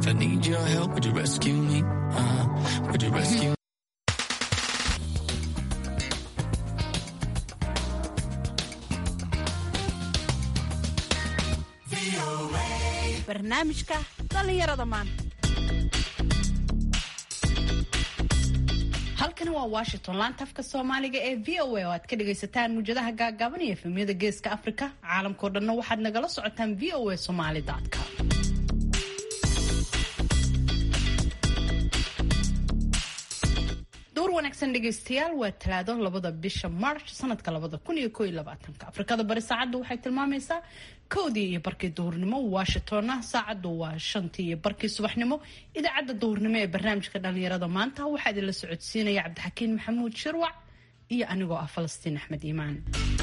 I need your help. Would you rescue me? Uh, would you rescue me? barnaamijka dhallinyarada maanta halkani waa washington laanta afka soomaaliga ee v o a oo aad ka dhagaysataan muujadaha gaagaaban iyo efemyada geeska afrika caalamkao dhanna waxaad nagala socotaan v o a somali com door wanaagsan dhegaystayaal waa talaado labada bisha march sanadka labada kun iyo ko iyo labaatanka afrikada bari saacaddu waxay tilmaamaysaa kowdii iyo barkii duhurnimo washingtonna saacaddu waa shantii iyo barkii subaxnimo idaacadda duhurnimo ee barnaamijka dhalinyarada maanta waxaa idinla socodsiinaya cabdixakiin maxamuud shirwac iyo anigoo ah falastiin axmed iimaan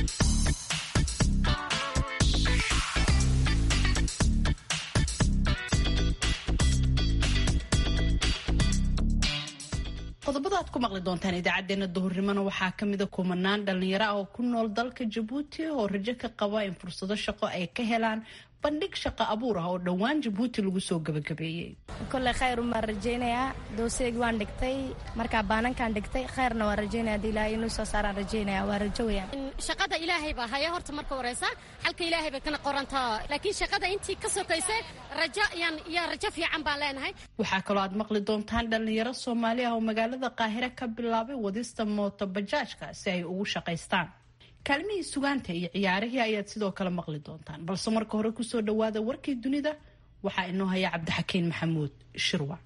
qodobada aad ku maqli doontaan idaacadeena duhurnimona waxaa kamida kumanaan dhalinyaro ah oo ku nool dalka jabuuti oo rajo ka qaba in fursado shaqo ay ka helaan bandhig shaqo abuur ah oo dhowaan jabuuti lagu soo gabagabeeyey kolley khayr umaan rajaynayaa dooseegi waan dhigtay markaa baanankaan dhigtay khayrna waan rajaynaya hadii ilaahay inuu soo saaraan rajaynaya waa rajo weyaan shaqada ilaahay baa haya horta marka horeysa xalka ilaahay bay kana qorantaa laakiin shaqada intii ka sokaysa rajo yaan yaa rajo fiican baan leenahay waxaa kaloo aad maqli doontaan dhalinyaro soomaali ah oo magaalada qaahire ka bilaabay wadista mooto bajaajka si ay ugu shaqaystaan kaalmihii sugaanta iyo ciyaarihii ayaad sidoo kale maqli doontaan balse marka hore kusoo dhawaada warkii dunida waxaa inoo haya cabdixakiin maxamuud shirwac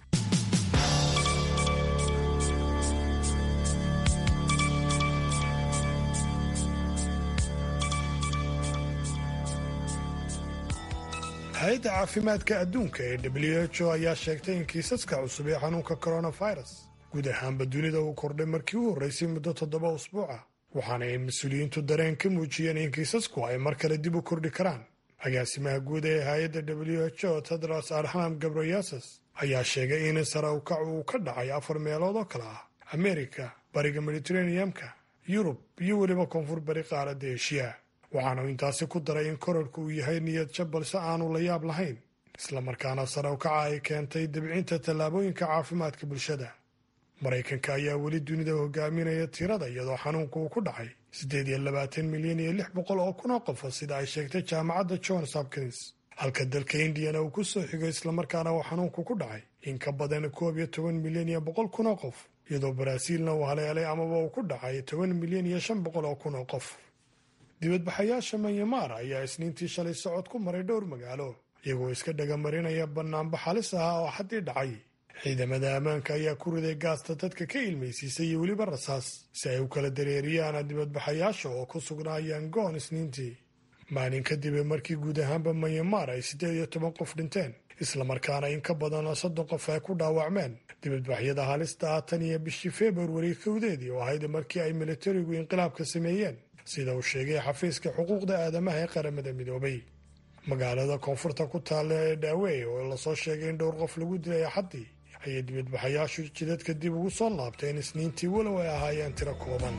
hay-adda caafimaadka adduunka ee w h o ayaa sheegtay in kiisaska cusub ee xanuunka coronavirus guud ahaanba dunida uu kordhay markii u horreysay muddo toddoba usbuuca waxaana ay mas-uuliyiintu dareen ka muujiyeen in kiisasku ay mar kale dib u kordhi karaan agaasimaha guud ee hay-adda w h o tedros adhanam gabroyasas ayaa sheegay in sare ukac uu ka dhacay afar meelood oo kale ah amerika bariga mediteraneamka yurub iyo weliba koonfur bari qaaradda eshiya waxaanu intaasi ku daray in korarku uu yahay niyad jab balse aanu la yaab lahayn islamarkaana sare ukaca ay keentay debcinta tallaabooyinka caafimaadka bulshada maraykanka ayaa weli dunida hogaaminaya tirada iyadoo xanuunku uu ku dhacay siddeed iyo labaatan milyan iyo lix boqol oo kun oo qofa sida ay sheegtay jaamacadda johns hopkins halka dalka indiyana uu ku soo xigo islamarkaana uu xanuunku ku dhacay in ka badan koob iyo toban milyan iyo boqol kun oo qof iyadoo baraaziilna uu haleelay amaba uu ku dhacay toban milyan iyo shan boqol oo kun oo qof dibadbaxayaasha manyamaar ayaa isniintii shalay socod ku maray dhowr magaalo iyagoo iska dhagamarinaya bannaanba xalis ah oo xaddii dhacay ciidamada ammaanka ayaa ku riday gaasta dadka ka ilmaysiisay iyo weliba rasaas si ay u kala dareeriyaan dibadbaxayaasha oo ku sugnaa yangoon isniintii maalin kadib markii guud ahaanba manyamaar ay siddeed iyo toban qof dhinteen islamarkaana in ka badan soddon qof ay ku dhaawacmeen dibadbaxyada halista ah tan iyo bishii februari kowdeedii oo ahayd markii ay militarigu inqilaabka sameeyeen sida uu sheegay xafiiska xuquuqda aadamaha ee qaramada midoobay magaalada koonfurta ku taalla ee dhaawey oo lasoo sheegay in dhowr qof lagu dilay axaddii ayay dibadbaxayaashu jidadka dib ugu soo laabteen isniintii walow ay ahaayeen tiro kooban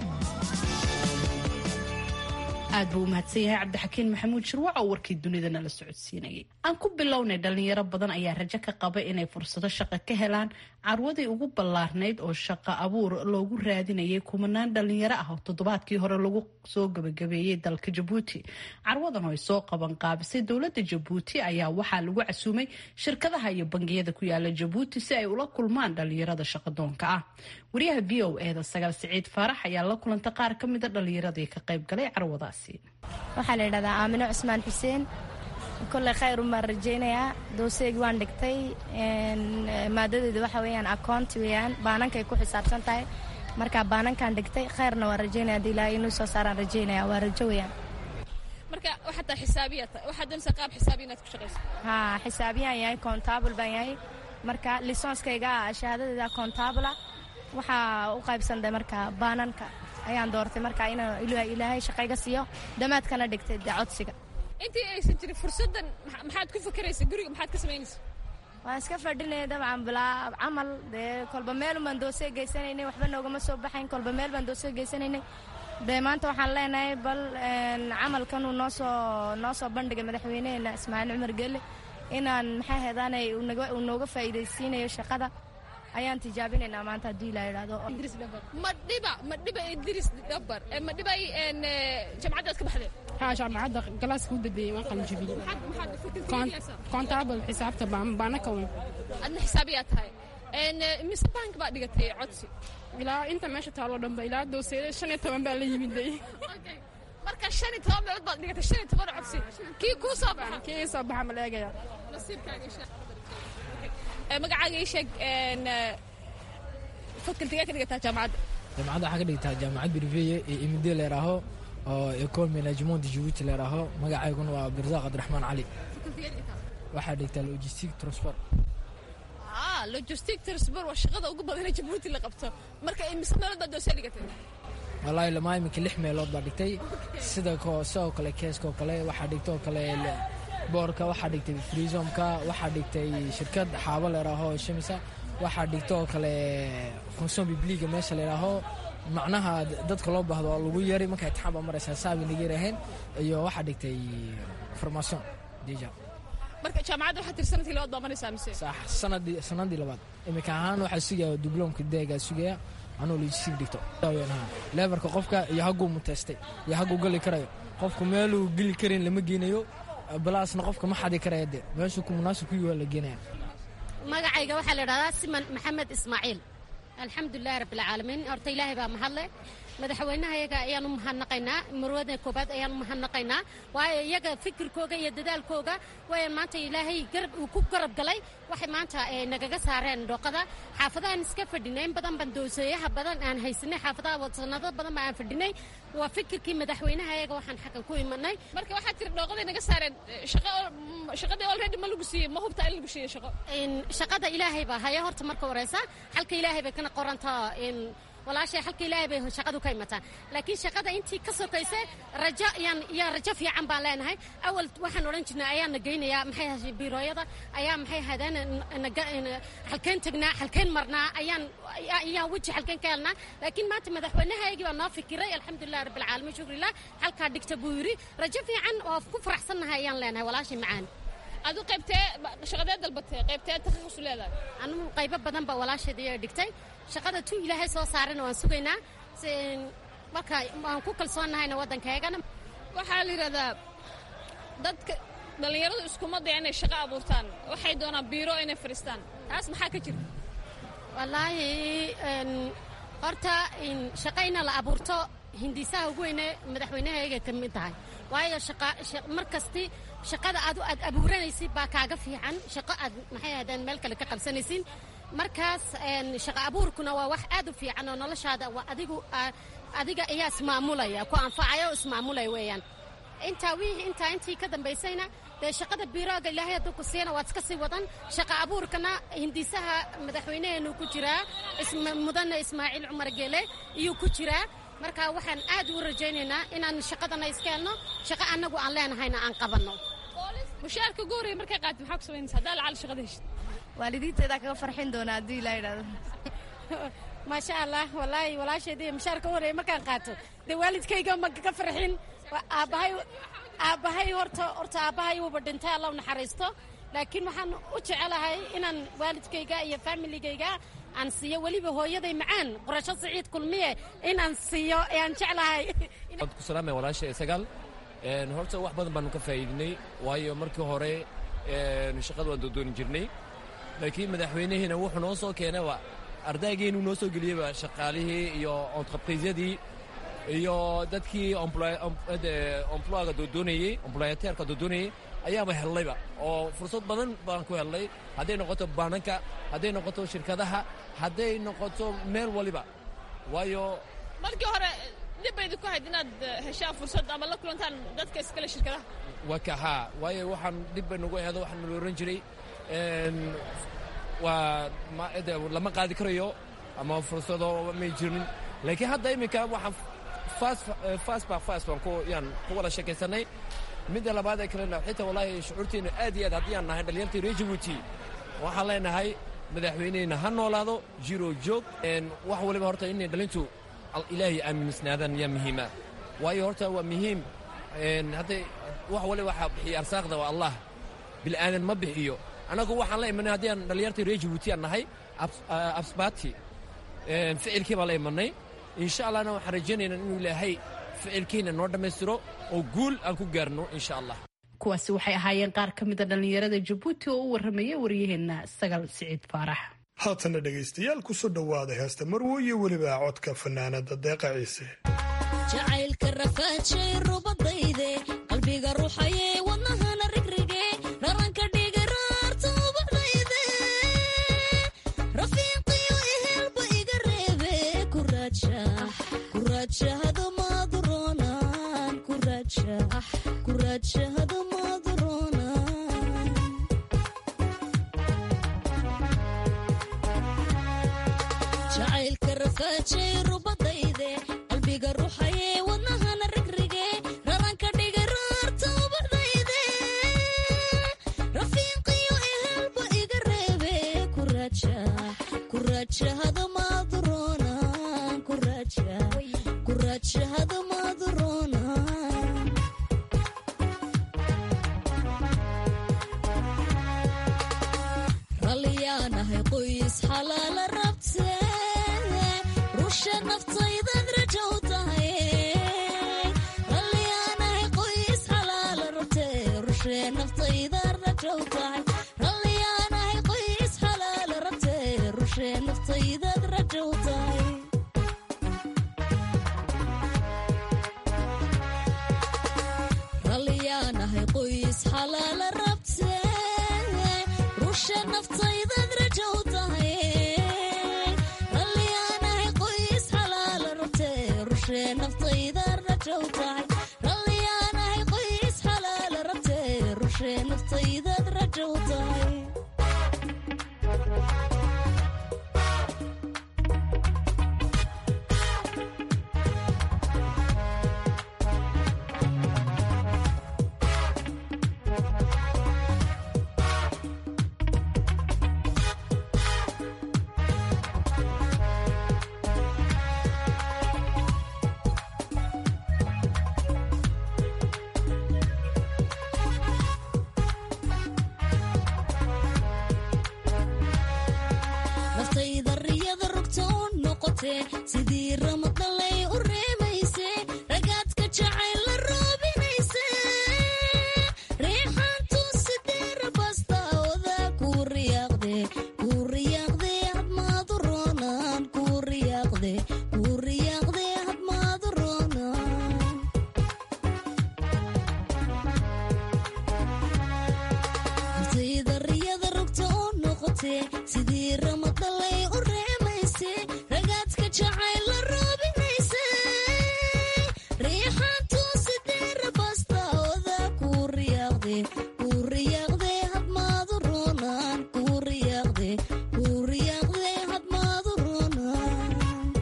aad buu u mahadsan yahay cabdixakiin maxamuud shirwac oo warkii dunida nala socodsiinayay aan ku bilownay dhalinyaro badan ayaa rajo ka qaba inay fursado shaqo ka helaan carwadii ugu ballaarnayd oo shaqo abuur loogu raadinayay kumanaan dhalinyaro ah oo toddobaadkii hore lagu soo gabagabeeyey dalka jabuuti carwadan oo ay soo qaban qaabisay dowladda jabuuti ayaa waxaa lagu casuumay shirkadaha iyo bangiyada ku yaala jabuuti si ay ula kulmaan dhalinyarada shaqadoonka ah wariyaha v o eda sagaal siciid faarax ayaa la kulantay qaar ka mida dhalinyaradii ka qayb galay carwadaas waxaa la yidhahdaa aamino cusmaan xuseen kolley khayr umaan rajaynayaa dooseegi waan dhigtay maadadeeda waxa weeyaan akoonti weeyaan baanankay ku xisaabsan tahay markaa baanankaan dhigtay khayrna waan rajaynaya hadii ilaahay inuu soo saaraan rajaynaya waa rajo weeyaan marka waxaa tahay xisaabiya waxaad doonaysaa qaab xisaabiya inaad ku shaqayso haa xisaabiyaan yahay kontaabl baan yahay marka lisonskayga shahaadadeeda kontaabla waxaa u qaybsanday marka baananka ayaan doortay markaa inuu ilaahay shaqayga siiyo damaadkana dhigtay dee codsiga intii aysan jirin fursaddan maxaad ku fakaraysa guriga maxaad ka samaynaysa waan iska fadhinaya dabcan bilaa camal dee kolba meelun baan doosee geysanaynay waxba noogama soo baxayn kolba meel baan doosee geysanaynay dee maanta waxaan leenahay bal camalkanuu noosoo noo soo bandhigay madaxweyneheena ismaaciil cumar geelle inaan maxaa heedaanay uu nooga faa'iidaysiinayo shaqada ayaan tijaabinaynaa maanta haddii ilaa idhaahdo ma dhiba ma dhiba idris dhabar ma dhiba jamcaddaad ka baxdeen haa jaamacadda galaaska u dambeeyey waan qalin jabiyey kontaabal xisaabta baana kawan adna xisaabiyaa tahay mise bank baa dhigatay codsi ilaa inta meesha taaloo dhanba ilaa dowseeda shan iyo toban baa la yimid day marka shan iyo toban meelood baad dhigatay shan iyo toban codsi kii kuu soo baxa kii soo baxa ma la eegaya magacaaga ii sheeg fakultigee ka dhigataa jaamacadda jaamacadda waxaa ka dhigtaa jaamacad birveye ee imide leeraaho oo ecole management de jibuuti leeraaho magacayguna waa birzaq cabdiraxmaan cali waxaa dhigtaa logistic transport logistic transport waa shaqada ugu badan ee jabuuti la qabto marka imise meelood baad doosee dhigatay wallaahi lamaa iminka lix meelood baa dhigtay sida sidoo kale keeskoo kale waxaa dhigtoo kale boorka waxaa dhigtay freezomka waxaa dhigtay shirkad xaabo leeraaho shamisa waxaa dhigtoo kale fonction bibliga meesha leeraaho macnaha dadka loo baahdo oo lagu yari marka itixaan baa maraysaa saabi naga yaraheen iyo waxaa dhigtay formation deja marka jaamacadda waxaa tiri sanadkii labaad baa maraysaa mise sax sanadii sanadii labaad iminka ahaan waxaa sugaya dibloomka deegaa sugaya anuu logistic dhigto leebarka qofka iyo hagguu muteystay iyo hagguu geli karayo qofku meeluu geli karin lama geenayo balaasna qofka ma xadi karaya de meeshuu ku munaasib ku yihi la geenaya magacayga waxaa la idhahdaa siman maxamed ismaaciil alxamdulilahi rabbilcaalamiin horta ilaahay baa mahadle madaxweynaha iyaga ayaan u mahadnaqaynaa marwada koobaad ayaan u mahadnaqaynaa waayo iyaga fikirkooga iyo dadaalkooga waaya maanta ilaahay garab uu ku garab galay waxay maanta nagaga saareen dhooqada xaafadahan iska fadhinay in badan baan dooseeyaha badan aan haysanay xaafadaha wadsanado badan baan aan fadhinay waa fikirkii madaxweynaha iyaga waxaan xaggan ku imanay marka waxaa tiri dhooqaday naga saareen shaqadii already ma lagu siiyey ma hubtaa in lagu siiyey shaqo shaqada ilaahay baa haya horta marka horeysa xalka ilaahay bay kana qorantaa walaashay xalka ilaahay bay shaqadu ka imataa laakiin shaqada intii ka sokaysa rajo yaan yaa rajo fiican baan leenahay awal waxaan odhan jirnay ayaana geynayaa maxay ahayd biirooyada ayaa maxay ahaydeen halkeen tagnaa halkeen marnaa ayaan ayaa weji halkeen ka helnaa laakiin maanta madaxweynahaygii baa noo fikiray alxamdulilah rabbilcaalamiin shukrillah halkaa dhigta buu yidhi rajo fiican oo ku faraxsannahay ayaan leenahay walaashay macaan adu qaybtee shaqadee dalbatee qaybtee takhasus leedahay anugu qaybo badan baa walaasheeda iyaa dhigtay shaqada tu ilaahay soo saarana waan sugaynaa marka waan ku kalsoonnahayna waddankaygana waxaa la yidhahdaa dadka dhallinyaradu iskuma daya inay shaqo abuurtaan waxay doonaan biiro inay fadhiistaan taas maxaa ka jira wallaahi horta shaqo ina la abuurto hindisaha ugu weyne madaxweynahayga ka mid tahay waayo mar kasti shaqada aad aad abuuranaysid baa kaaga fiican shaqo aad maxay ahaydeen meel kale ka qabsanaysin markaas shaqo abuurkuna waa wax aad u fiican oo noloshaada waa adigu adiga ayaa ismaamulaya ku anfacaya oo ismaamulaya weeyaan intaa wixii intaa intii ka dambaysayna dee shaqada biirooga ilaahay hadduu ku siina waad iska sii wadan shaqo abuurkana hindisaha madaxweynaheenu ku jiraa mudane ismaaciil cumar geele iyuu ku jiraa marka waxaan aad u rajaynaynaa inaan shaqadana iska helno shaqo annagu aan leenahayna aan qabanno mushaarka ugu horreeya markay qaatid maxaa ku samaynaysa haddaa lacal shaqada heshid waalidiinteedaa kaga farxin doona haddii ilaa idhahdo maasha allah wallaahi walaasheeda iyo mushaarka ugu horreeya markaan qaato dee waalidkayga ma ka farxin aabbahay aabbahay horta horta aabbahay wuuba dhintay alla u naxariisto laakiin waxaan u jecelahay inaan waalidkayga iyo faamiligayga aan siiyo weliba hooyaday macaan qorasho siciid kulmiye inaan siiyo ayaan jeclahay ku salaamaya walaasha isagaal horta wax badan baanu ka faa'iidinay waayo markii hore shaqada waan doodooni jirnay laakiin madaxweynihiina wuxuu noo soo keenayba ardaygeenu noo soo geliyeyba shaqaalihii iyo entreprisyadii iyo dadkii employga doodoonayey employateerka doodoonayey ayaaba hellayba oo fursad badan baan ku hellay hadday noqoto baananka hadday noqoto shirkadaha hadday noqoto meel waliba waayo markii hore dhib baydi ku hayd inaad heshaan fursad ama la kulantaan dadka iskale shirkadaha waa ka haa waayo waxaan dhib bay nagu ahdo waxaan nala oran jiray waa lama qaadi karayo ama fursado may jirin laakiin hadda iminka waxaan fast ba fast baan ku yaan ku wada sheekaysanay midda labaad ee kalena xitaa wallaahi shucuurteena aad iyo aad haddii aan nahay dhalinyartii reer jabuuti waxaan leenahay madaxweynehina ha noolaado jiro joog wax waliba horta inay dhalintu ilaahay aaminsnaadaan yaa muhiima waayo horta waa muhiim hadda wax waliba waxaa bixiya arsaaqda waa allah bil'aadan ma bixiyo annagu waxaan la imanay haddii aan dhallinyartii reer jabuuti aan nahay absbaati ficilkii baan la imanay insha allahna waxaan rajaynaynaa inuu ilaahay ficilkiina noo dhammaystiro oo guul aan ku gaarno insha allah kuwaasi waxay ahaayeen qaar ka mida dhallinyarada jabuuti oo u warramaya waryaheenna sagal siciid faarax haatana dhegaystayaal kusoo dhowaada heesta marwo iyo weliba codka fanaanada deeqa ciise jacaylka rafaajay rubadayde qalbiga ruuxaye wadnahana rigrige raranka dhige raarta ubadayde rafiiqiyo ehelba iga reebe kuraajahada maaduroonan kuraajahada maaduroonan jacaylka rafaajay rubadayde qalbiga ruuxaye wadnahana rigrige raranka dhige raarta ubadayde rafiiqiyo ehelba iga reebe kuraajahada maaduroonan kuraajahada maaduroonan ralliyaanahay qoys xalaala rabte rusha naftaydaad rajow tahay ralliyaanahay qoys xalaala rabte rushe naftaydaad rajow tahay ralliyaanahay qoys xalaala rabte rushe naftaydaad rajow tahay ralliyaanahay qoys xalaala rabte rushe naftaydaad rajow tahay ralliyaanahay qoys xalaala rabte rushe naftaydaad rajow tahay ralliyaanahay qoys xalaala rabte rushe naftaydaad rajow tahay naftayda riyada rugta u noqote sidii ramadalay u reemayse ragaadka jacayl la roobinayse reexaantu sidee rabastaoda kuu riyaaqde kuu riyaaqde hadmaadu roonaan kuu riyaaqde kuu riyaaqde hadmaadu roonaan naftayda riyada rugta u noqote sidii ramadalay u reemayse ragaadka jacayl la roobinayse riixaantu sidee rabastaoda kuu riyaaqde kuu riyaaqde hadmaadu roonaan kuu riyaaqde kuu riyaaqde hadmaadu roonaan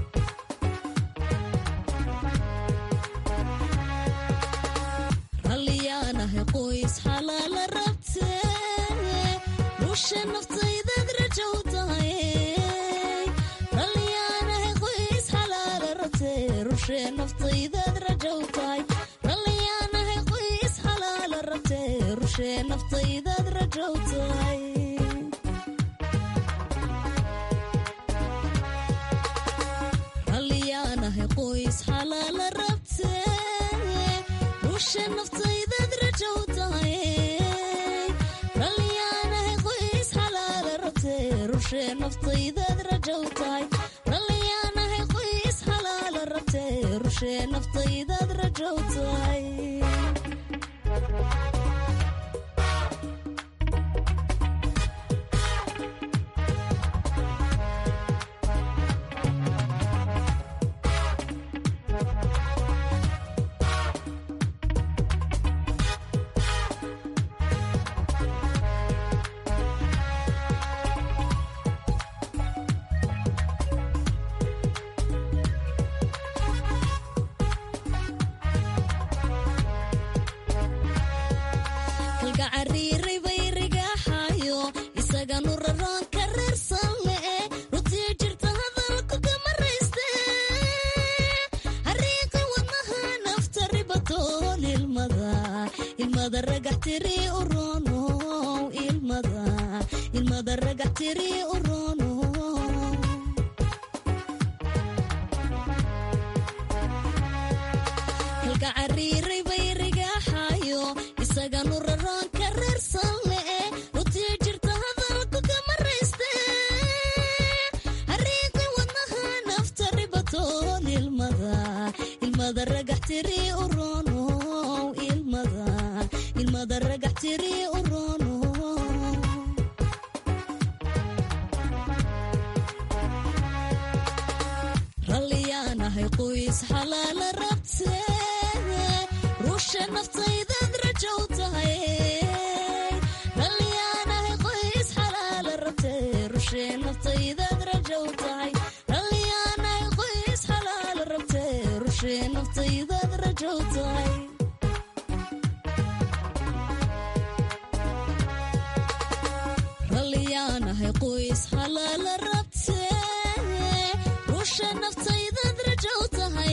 ralliyaanahay qoys xalaala rabte rusha naftaydaad rajow tahay ralliyaanahay qoys xalaala rabte rushe naftaydaad rajow tahay ralliyaanahay qoys xalaala rabte rushe naftaydaad rajow tahay ralliyaanahay qoys xalaala rabte rushe naftaydaad rajow tahay ralliyaanahay qoys xalaala rabte rushe naftaydaad rajow tahay ralliyaanahay qoys xalaala rabte rushe naftaydaad rajow tahay tiri u roono halka cariiray bay rigaaxayo isaganu raroonka reersan le'e rutii jirta hadalku kama rayste hariiqi wadnaha nafta ribatoon ilmada ilmada ragax tiri u roono ilmada ilmada ragax tiri u roono ralliyaanahay qoys xalaala rabtee ruusha naftaydaad rajow tahay ralliyaanahay qoys xalaala rabtee rushe naftaydaad rajow tahay ralliyaanahay qoys xalaala rabtee rushe naftaydaad rajow tahay ralliyaanahay qoys xalaala rabtee rusha naftaydaad rajow tahay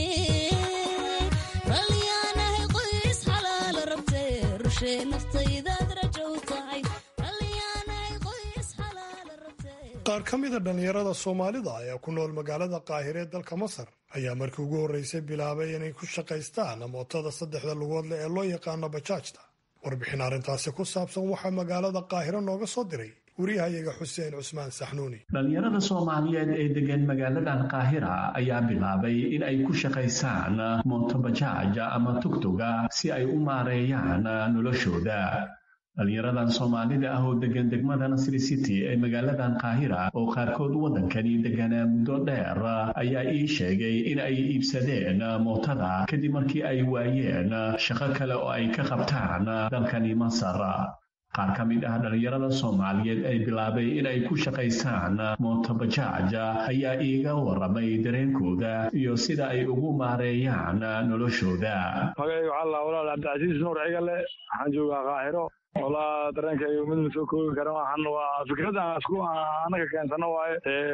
ralliyaanahay qoys xalaala rabtee rushe naftaydaad rajow tahay ralliyaanahay qoys xalaala rabtee qaar ka mida dhallinyarada soomaalida ayaa ku nool magaalada qaahire ee dalka masar ayaa markii ugu horreysay bilaabay inay ku shaqaystaan mootada saddexda lugood leh ee loo yaqaano bajaajta warbixin arrintaasi ku saabsan waxaa magaalada qaahiro nooga soo diray wariyahayaga xuseen cusmaan saxnuuni dhallinyarada soomaaliyeed ee degan magaaladan qaahira ayaa bilaabay in ay ku shaqaysaan mootobajaaj ama tugtuga si ay u maareeyaan noloshooda dhallinyaradan soomaalida ah oo degan degmada nasri city ee magaaladan qaahira oo qaarkood waddankani deganaa muddo dheer ayaa ii sheegay in ay iibsadeen mootada kadib markii ay waayeen shaqo kale oo ay ka qabtaan dalkani masar qaar ka mid ah dhallinyarada soomaaliyeed ay bilaabay in ay ku shaqaysaan mootobajaaj ayaa iiga waramay dareenkooda iyo sida ay ugu maareeyaan noloshooda magaygu calla walaal cabdicasiis nuur cigale waxaan joogaa qaahiro walaa dareenkayga mid ma soo koobi kara waxaan waa fikradan isku anaga keensano waaye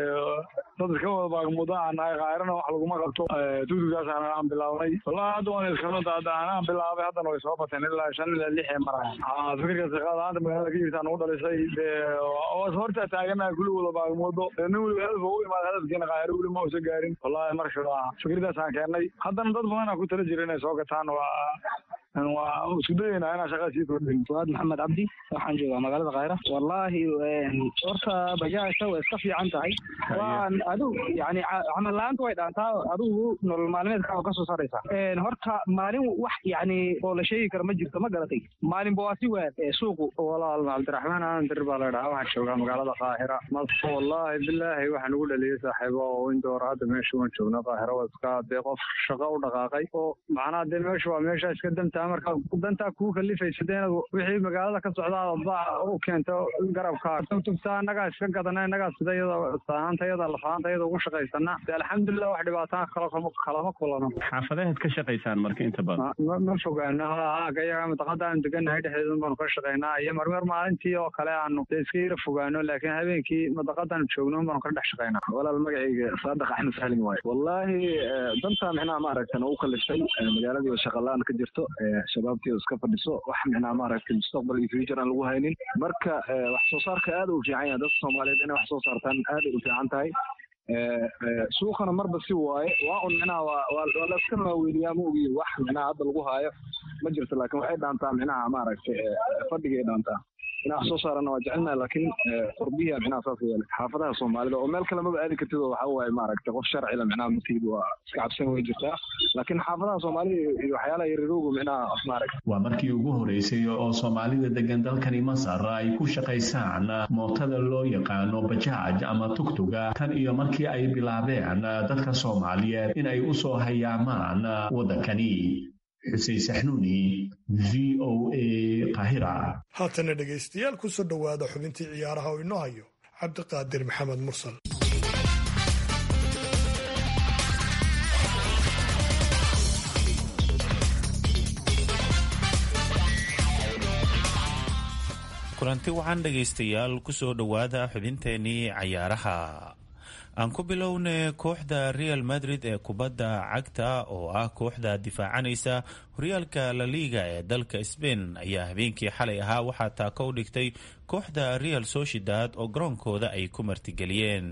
dad iska wada baagmuda aan nahay qaahirana wax laguma qabto tugtugdaasaan aan bilaabnay walaa hadda waan iskala aan bilaabay haddana way soo bateen ilaa shan ilaa lix ee maraya fikirka shaqaadaanta magaalada ka jirtaan ugu dhalisay was horta taaganaha kulli wada baagmudo nin weliba hadaf u imaada hadafkiina qaahiro weli ma usa gaarin wallahi marka fikirdaasaan keennay haddana dad badanaa ku tala jira inay soo gataan waa waa isku dayeynaa inaan shaqada sii kordhin fuaad maxamed cabdi waxaan joogaa magaalada khayra wallaahi horta bajaajta way iska fiican tahay waan adigu yani camal la-aanta way dhaantaa adigu nolol maalmeedka oo kasoo saraysa horta maalin wax yani oo la sheegi karo ma jirto ma garatay maalinba waa si waad suuqu walaal cabdiraxmaan aan dir baa la dhahaa waxaan joogaa magaalada qaahira wallaahi bilaahi waxaan ugu dhaliyay saaxiibo oo inta hore hadda meesha waan joognaa qaahira waa iska dee qof shaqo u dhaqaaqay oo macnaha dee meesha waa meesha iska damta marka dantaa kuu kalifaysa dee inaad wixii magaalada ka socdaa baa u keento garabka tugtugta annagaa iska gadana innagaa sida iyada saanaanta iyada lafaanta iyada ugu shaqaysana dee alxamdulilah wax dhibaataan kala kalama kulano xaafadeed ka shaqaysaan marka inta badan ma fogaano gayaga mataqada aan deganahay dhexdeedun baanu ka shaqaynaa iyo marmar maalintii oo kale aanu dee iska yara fogaano laakiin habeenkii mataqadaan joogno baanu ka dhex shaqaynaa walaal magacayga saadax axmed salim waaye wallaahi dantaa micnaha maaragtan ugu kaliftay magaaladii shaqalaan ka jirto shabaabtii iska fadhiso wax micnaa maaragtay mustaqbal iyo future aan lagu haynin marka wax soo saarka aad u fiican yahay dadka soomaaliyeed inay wax soo saartaan aad ay u fiican tahay suuqana marba si waaye waa un micnaha waa la iska maaweeliyaa ma ogiyo wax micnaha hadda lagu haayo ma jirto laakiin waxay dhaantaa micnaha maaragtay fadhigay dhaantaa inaa wax soo saarana waa jecelnaha laakiin qurbiya micnaha saas yeelay xaafadaha soomaalida oo meel kale maba aadi kartid oo waxa waaye maaragtay qof sharcila micnaha matihid waa iska cabsan way jirtaa laakiin xaafadaha soomaalida iyo waxyaalaha yarirowga micnaha maaragtay waa markii ugu horeysay oo soomaalida degan dalkani masar ay ku shaqaysaan mootada loo yaqaano bajaaj ama tugtuga tan iyo markii ay bilaabeen dadka soomaaliyeed in ay u soo hayaamaan waddankani xuseen saxnuuni v o a qahira haatana dhegaystayaal ku soo dhowaada xubintii ciyaaraha oo inoo hayo cabdiqaadir maxamed mursal kulanti wacan dhegaystayaal ku soo dhowaada xubinteenii cayaaraha aan ku bilowne kooxda real madrid ee kubadda cagta oo ah kooxda difaacanaysa horyaalka la liga ee dalka sbain ayaa habeenkii xalay ahaa waxaa taako u dhigtay kooxda real sociedad oo garoonkooda ay ku martigeliyeen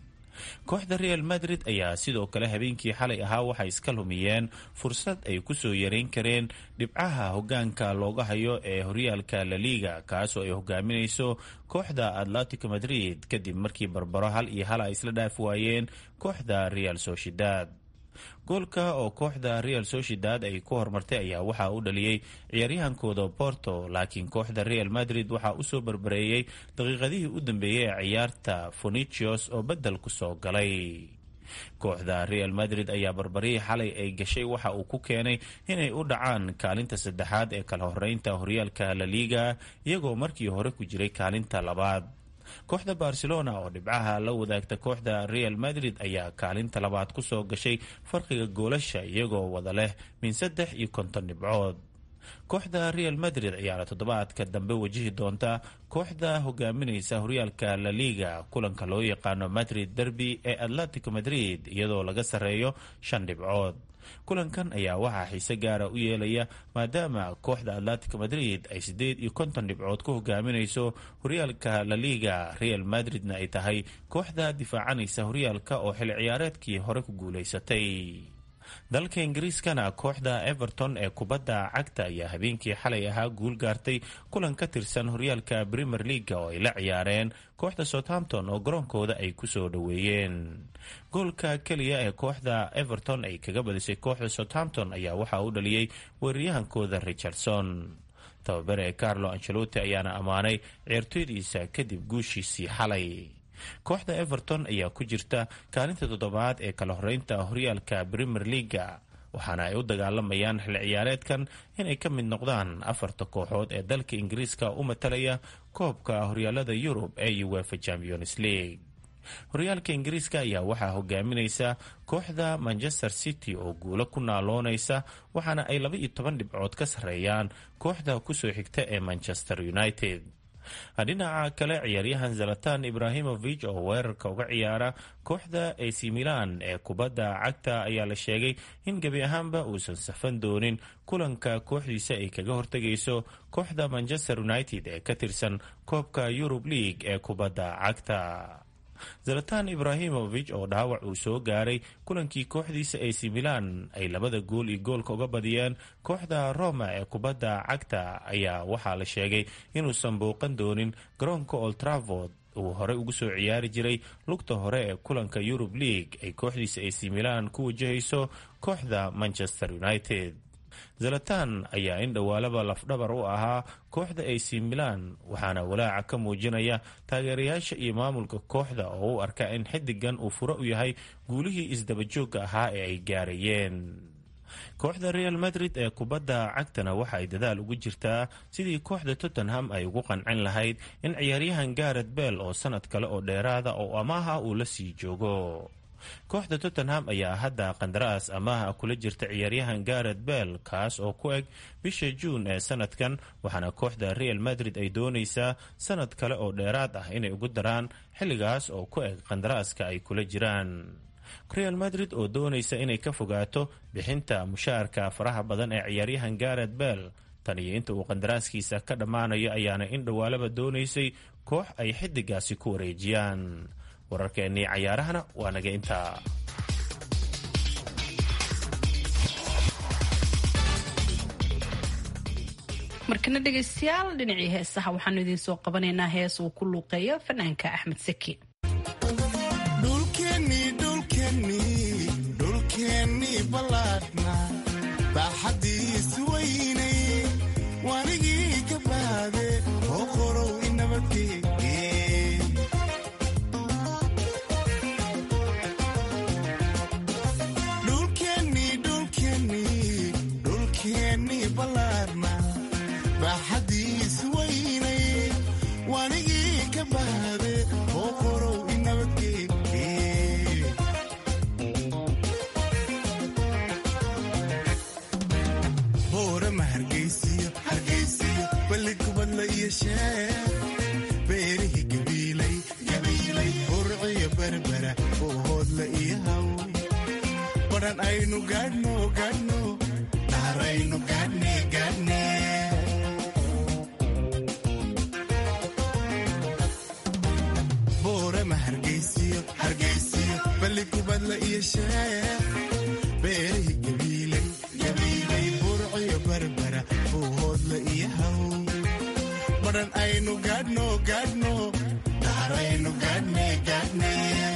kooxda real madrid ayaa sidoo kale habeenkii xalay ahaa waxay iska lumiyeen fursad ay kusoo yareyn kareen dhibcaha hogaanka looga hayo ee horyaalka la liga kaasoo ay hogaaminayso kooxda atletico madrid kadib markii barbaro hal iyo hal ay isla dhaafi waayeen kooxda real sociedad goolka oo kooxda real sociedad ay ku horumartay ayaa waxaa u dhaliyey ciyaaryahankooda porto laakiin kooxda real madrid waxaa usoo barbareeyey daqiiqadihii u dambeeyey ee ciyaarta fonicios oo bedel kusoo galay kooxda real madrid ayaa barbarihii xalay ay gashay waxa uu ku keenay inay u dhacaan kaalinta saddexaad ee kala horeynta horyaalka la liga iyagoo markii hore ku jiray kaalinta labaad kooxda barcelona oo dhibcaha la wadaagta kooxda real madrid ayaa kaalinta labaad kusoo gashay farqiga goolasha iyagoo wada leh min saddex iyo konton dhibcood kooxda real madrid ayaana toddobaadka dambe wajihi doonta kooxda hogaaminaysa horyaalka la liga kulanka loo yaqaano madrid derby ee atletico madrid iyadoo laga sarreeyo shan dhibcood kulankan ayaa waxaa xiise gaara u yeelaya maadaama kooxda atletico madrid ay siddeed iyo konton dhibcood ku hogaaminayso horyaalka la liga real madridna ay tahay kooxda difaacanaysa horyaalka oo xil ciyaareedkii hore ku guulaysatay dalka ingiriiskana kooxda everton ee kubadda cagta ayaa habeenkii xalay ahaa guul gaartay kulan ka tirsan horyaalka premier leaga oo ay la ciyaareen kooxda southampton oo garoonkooda ay kusoo dhoweeyeen goolka keliya ee kooxda everton ay kaga badisay kooxda southampton ayaa waxaa u dhaliyey weeraryahankooda richardson tababare carlo ancelotti ayaana ammaanay ciyaartooydiisa kadib guushiisii xalay kooxda everton ayaa ku jirta kaalinta toddobaad ee kala horeynta horyaalka premier leaga waxaana ay u dagaalamayaan xil ciyaareedkan inay ka mid noqdaan afarta kooxood ee dalka ingiriiska u matalaya koobka horyaalada yurub ee uefa champions league horyaalka ingiriiska ayaa waxaa hogaaminaysa kooxda manchester city oo guulo ku naaloonaysa waxaana ay laba iyo toban dhibcood ka sarreeyaan kooxda kusoo xigta ee manchester united dhinaca kale ciyaaryahan zalatan ibrahimovic oo weerarka uga ciyaara kooxda ac milan ee kubadda cagta ayaa la sheegay in gebi ahaanba uusan safan doonin kulanka kooxdiisa ay kaga hortegayso kooxda manchester united ee ka tirsan koobka yurub league ee kubadda cagta zalatan ibrahimovic oo dhaawac uu soo gaaray kulankii kooxdiisa ac milan ay labada gool iyo goolka uga badiyeen kooxda roma ee kubadda cagta ayaa waxaa la sheegay inuusan bouqan doonin garoonka oltravord uu horey ugu soo ciyaari jiray lugta hore ee kulanka yurub league ay kooxdiisa ac milan ku wajahayso kooxda manchester united zalatan ayaa in dhowaalaba lafdhabar u ahaa kooxda ac milan waxaana walaaca ka muujinaya taageerayaasha iyo maamulka kooxda oo u arka in xidigan uu furo u yahay guulihii isdabajoogga ahaa ee ay gaarayeen kooxda real madrid ee kubadda cagtana waxa ay dadaal ugu jirtaa sidii kooxda tottenham ay ugu qancin lahayd in ciyaaryahan garet bell oo sanad kale oo dheeraada oo amaaha uu la sii joogo kooxda tottenham ayaa hadda qandaraas amaaha kula jirta ciyaaryahan garet bell kaas oo ku eg bisha juun ee sanadkan waxaana kooxda real madrid ay doonaysaa sanad kale oo dheeraad ah inay ugu daraan xilligaas oo ku eg qandaraaska ay kula jiraan real madrid oo doonaysa inay ka fogaato bixinta mushaarka faraha badan ee ciyaaryahan garet bell tan iyo inta uu qandaraaskiisa ka dhammaanayo ayaana in dhowaalaba doonaysay koox ay xidigaasi ku wareejiyaan wararkeennii cayaarahana waa naga intaa markana dhegaystayaal dhinacii heesaha waxaanu idiin soo qabanaynaa hees uu ku luuqeeyo fanaanka axmed seki dhulkeenni ballaadhna baaxadiis weynay wanigii ka baade oo qorow inabadgeeye dhulkeenni ballaadhna baaxadiis weynay wanigii ka baade oo qorow inabadgeeye boorama hargaysiyo hargaysiyo balli kubadla iyo sheer beerihii gabiilay gabiilay burciyo berbera badhan aynu gaadhno gaadhno dhaaraynu gaadhne gaadhne boorama hargeysiyo hargeysiyo balli kubadla iyo sheex beerihi gabiilay gabiilay burciyo barbara buuhoodla iyo haw badhan aynu gaadhno gaadhno dhaaraynu gaadhne gaadhne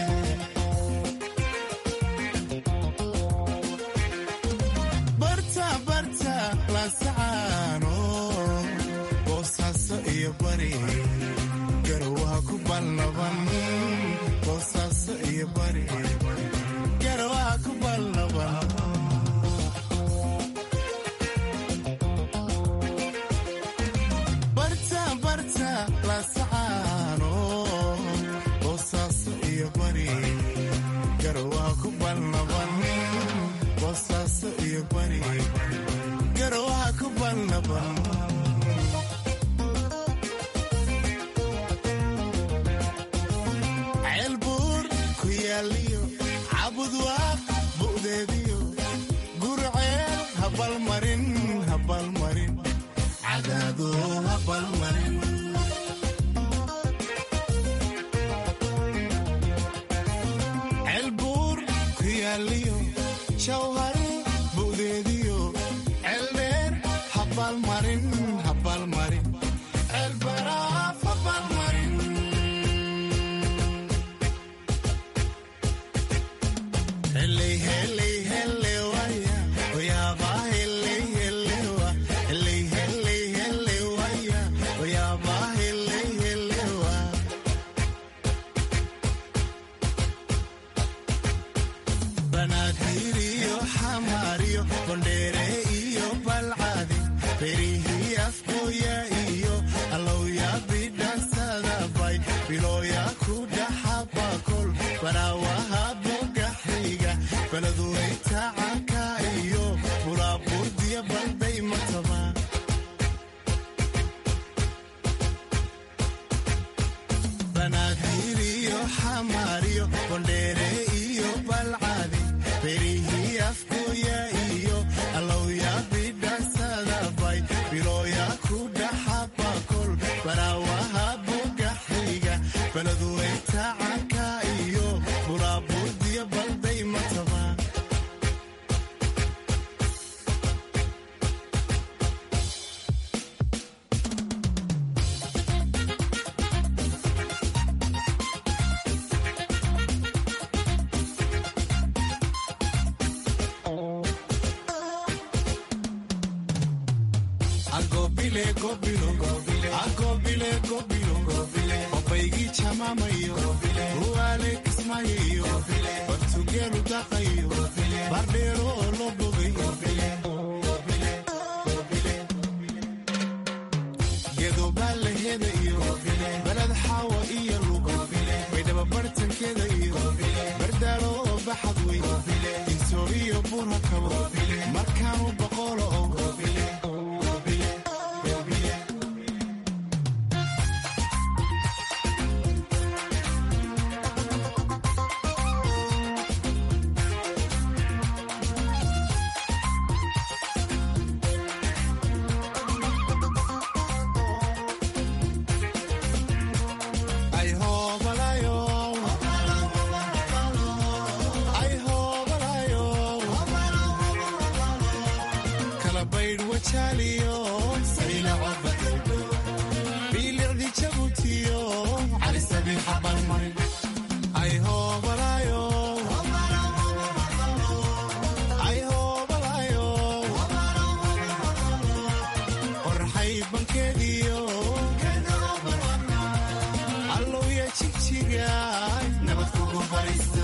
barta barta laasacaano boosaaso iyo bari garowaha ku balnaban boosaaso iyo bari garowaha ku balnaban barta barta laasacaano boosaaso iyo bari garowaha ku balnaban boosaaso iyo bari garowaha ku balnaban ceelbuur ku yaaliyo cabudwaaq bu'deediyo gurceel habalmarin habalmarin cadaado habalmarin ceelbuur ku yaaliyo shawhar bu'deediyo ceeldheer habalmarin habalmarin ceelbaraaf habalmarin Heley, heley, heley, waya. Oyaba, heley, heley, wa. Heley, heley, heley, waya. Oyaba, heley, heley, wa. Banaadir iyo xamaar iyo bondheere iyo balcadi berihii afkooya iyo allowya bidhansadabay bilooya ku dhaxabakol baraawaha bogaxiga baladuweyta canka iyo bulaaburdiya balday mataba banaadir iyo xamaar iyo bondheere iyo balcadi berihii afkooya iyo allowya bidhansadabay bilooya ku dhaxabakol baraawaha bogaxiga baladuweyta canka iyo bulaaburdiya balday mataba agobile gobilo agobile gobilo obaygii jamaamayo uwaale kismayayo bartugeelu daqayo bardheero oo loo bogayo gedobaa la hedayo baled xaawa iyo lugo baydhaba bartankeeda iyo bardaalo oo baxad wey insoor iyo bura kabo markaanu boqolo oo ay hoobalayo ay hoobalayo kala baydh wajaaliyo biilicdi jabutiyo calisabiixa balmarin ay hoobalayo ay hoobalayo qorxay bankeediyo allowya jigjiga nabad kugu baraysa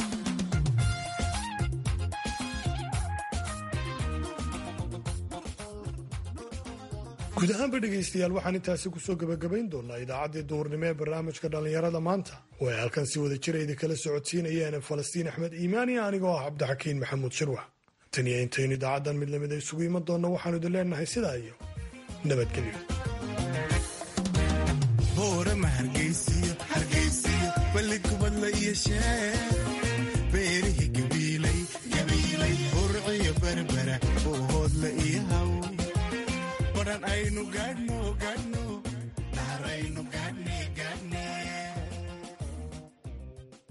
guud ahaanba dhegaystayaal waxaan intaasi kusoo gebagabayn doonaa idaacaddii duhurnimo ee barnaamijka dhallinyarada maanta oo ay halkan si wada jira idinkala socodsiinayeen falastiin axmed iimaani anigoo ah cabdixakiin maxamuud shirwax tan iyo intaynu idaacaddan mid lamida isugu iman doonna waxaanu idin leenahay sidaa iyo nabadgelyo boorama hargeysiyo hargeysiyo balli kubadla iyo sheex beerihii gabiilay gabiilay aynu gaadhno gaadhno